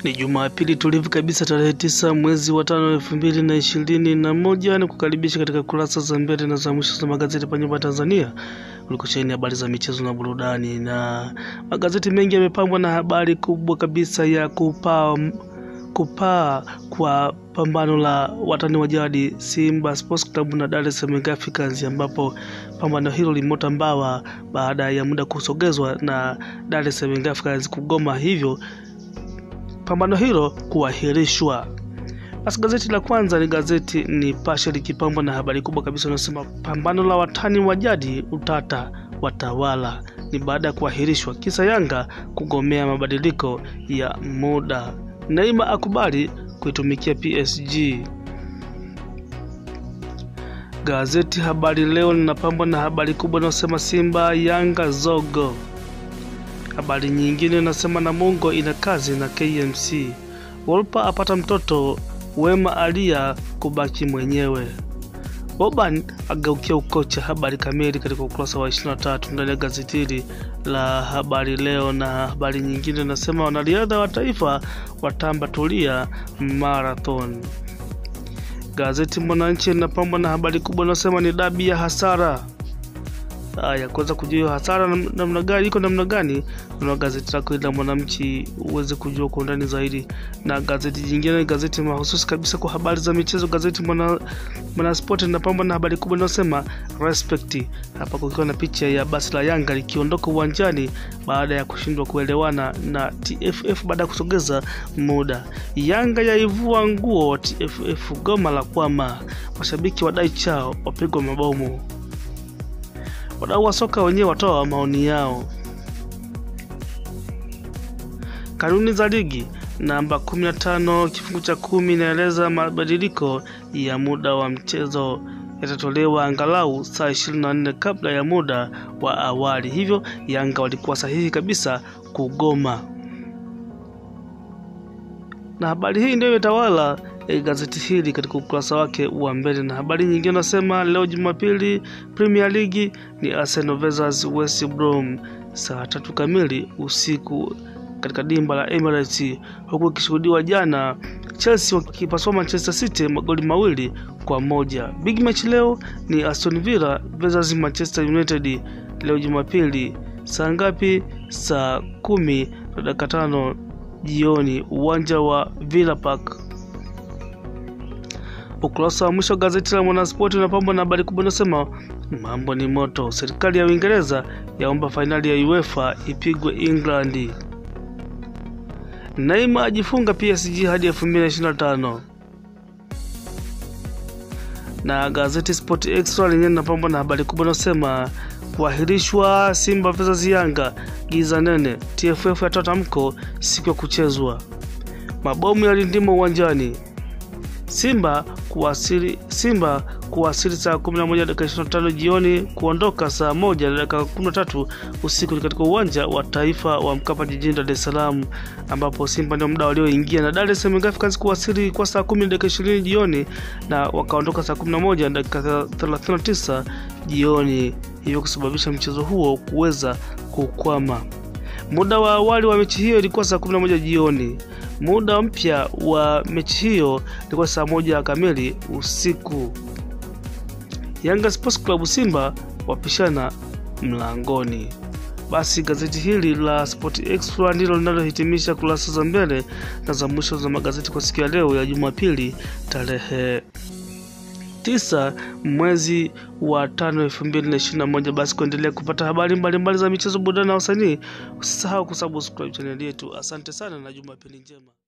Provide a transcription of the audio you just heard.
Ni Jumapili tulivu kabisa tarehe tisa mwezi wa tano elfu mbili na ishirini na moja ni kukaribisha katika kurasa za mbele na za mwisho za magazeti pa nyumba ya Tanzania ulikosheni habari za michezo na burudani, na magazeti mengi yamepambwa na habari kubwa kabisa ya kupaa kupaa kwa pambano la watani wa jadi Simba Sports Club na Dar es Salaam Young Africans, ambapo pambano hilo limeota mbawa baada ya muda kusogezwa na Dar es Salaam Young Africans kugoma, hivyo pambano hilo kuahirishwa. Basi gazeti la kwanza ni gazeti Nipashe likipambwa na habari kubwa kabisa inayosema pambano la watani wa jadi utata watawala, ni baada ya kuahirishwa kisa Yanga kugomea mabadiliko ya muda. Neima akubali kuitumikia PSG. Gazeti Habari Leo linapambwa na habari kubwa inayosema Simba Yanga zogo. Habari nyingine inasema Namungo ina kazi na KMC. Wolper apata mtoto, Wema alia kubaki mwenyewe. Boban ageukia ukocha. Habari kamili katika ukurasa wa 23 ndani ya gazeti hili la Habari Leo, na habari nyingine inasema wanariadha wa taifa watamba Tulia marathon. Gazeti Mwananchi linapambwa na habari kubwa inasema ni dabi ya hasara Haya, kuweza kujua hiyo hasara namna gani iko namna gani, na gazeti lako la Mwananchi uweze kujua kwa undani zaidi. Na gazeti jingine ni gazeti mahususi kabisa kwa habari za michezo, gazeti Mwana Mwanaspoti linapambwa na habari kubwa inayosema respect, hapa kukiwa na picha ya basi la Yanga likiondoka uwanjani baada ya kushindwa kuelewana na TFF baada ya kusogeza muda. Yanga yaivua nguo TFF, goma la kwama, mashabiki wadai chao wapigwa mabomu wadau wa soka wenyewe watoa maoni yao. Kanuni za ligi namba 15 kifungu cha kumi inaeleza mabadiliko ya muda wa mchezo yatatolewa angalau saa 24 kabla ya muda wa awali, hivyo Yanga walikuwa sahihi kabisa kugoma, na habari hii ndio imetawala E, gazeti hili katika ukurasa wake wa mbele. Na habari nyingine nasema leo Jumapili, Premier League ni Arsenal versus West Brom saa tatu kamili usiku katika dimba la Emirates, huku ikishuhudiwa jana Chelsea wakipasua Manchester City magoli mawili kwa moja. Big match leo ni Aston Villa versus Manchester United leo Jumapili saa ngapi? Saa kumi na dakika tano jioni, uwanja wa Villa Park. Ukurasa wa mwisho wa gazeti la Mwanaspoti unapambwa na habari kubwa inasema mambo ni moto, serikali ya Uingereza yaomba fainali ya UEFA ipigwe England. Neymar ajifunga PSG hadi 2025. Na gazeti Sport Extra lenyewe linapambwa na habari kubwa inasema kuahirishwa Simba versus Yanga, giza nene, TFF yatoa tamko siku ya kuchezwa, mabomu yalindima uwanjani Simba kuwasili Simba kuwasili saa 11 dakika 25 jioni, kuondoka saa moja dakika 13 usiku katika uwanja wa taifa wa Mkapa jijini Dar es Salaam, ambapo Simba ndio muda walioingia, na Dar es Salaam Africans kuwasili kwa saa 10 dakika 20 jioni na wakaondoka saa 11 dakika 39 jioni, hivyo kusababisha mchezo huo kuweza kukwama. Muda wa awali wa mechi hiyo ilikuwa saa 11 jioni. Muda mpya wa mechi hiyo ilikuwa saa moja kamili usiku. Yanga Sports Club Simba wapishana mlangoni. Basi gazeti hili la Sport Extra ndilo linalohitimisha kurasa za mbele na za mwisho za magazeti kwa siku ya leo ya Jumapili tarehe tisa mwezi wa tano elfu mbili na ishirini na moja. Basi kuendelea kupata habari mbalimbali za michezo, burudani na wasanii, usisahau kusubscribe chaneli yetu. Asante sana na Jumapili njema.